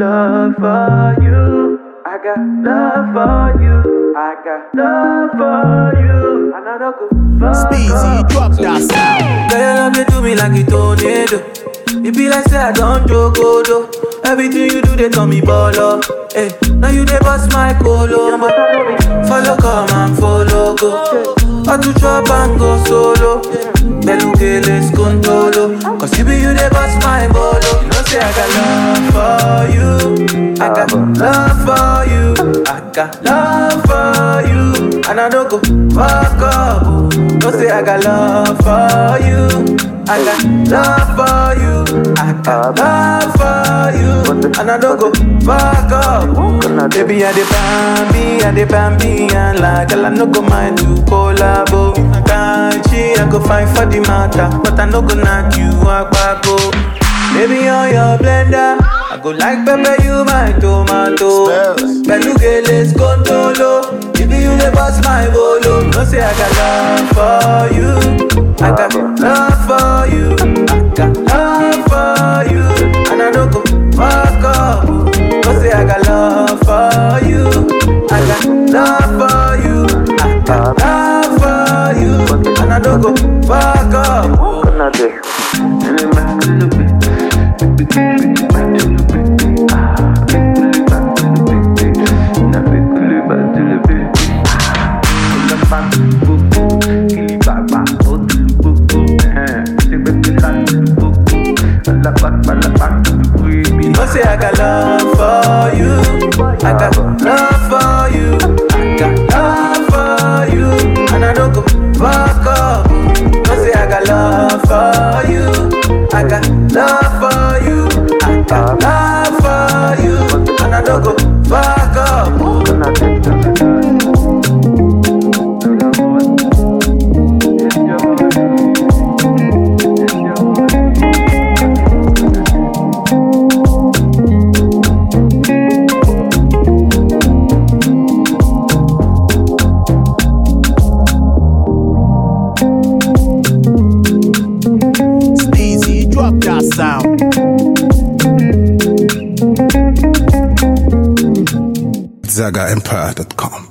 love for you. I got love for you. I got love for you. And I don't go fuck Speezy, up. drop that sound. Girl, you love me to me like a tornado. It be like say I don't joke, oh, though. Everything you do, they call me baller. Hey, now you they bust my colombo. Follow, come and follow, go. I to chop and go solo. Beluke, let's control. Cause you be you they bust my bolo. You know, say I got love for you. I got love for you. I got love for you. And I don't go fuck up. oh. No say I got love for you. I got love for you. I got love for you. And I don't go fuck up. Baby, I the bambi, I the bambi, and like girl, I no go mind to collabo. Can't she? I go fight for the matter, but I no go knock you out back go. Baby, on your blender, I go like pepper, you my tomato. Spells. Beluga, let's go solo. If you the boss, my bolo. No say I got love for you. I got love for you. I got love for you. And I don't go fuck up. No say I got love for you. I got love for you. I got love for you. And I don't go fuck up. No say I got love for you. I got love for you. I got love for you. And I don't go fuck up. No say I got love for you. I got love for you. I got love for you. And I don't go fuck up. Speezy, drop that sound. ZagaEmpire.com.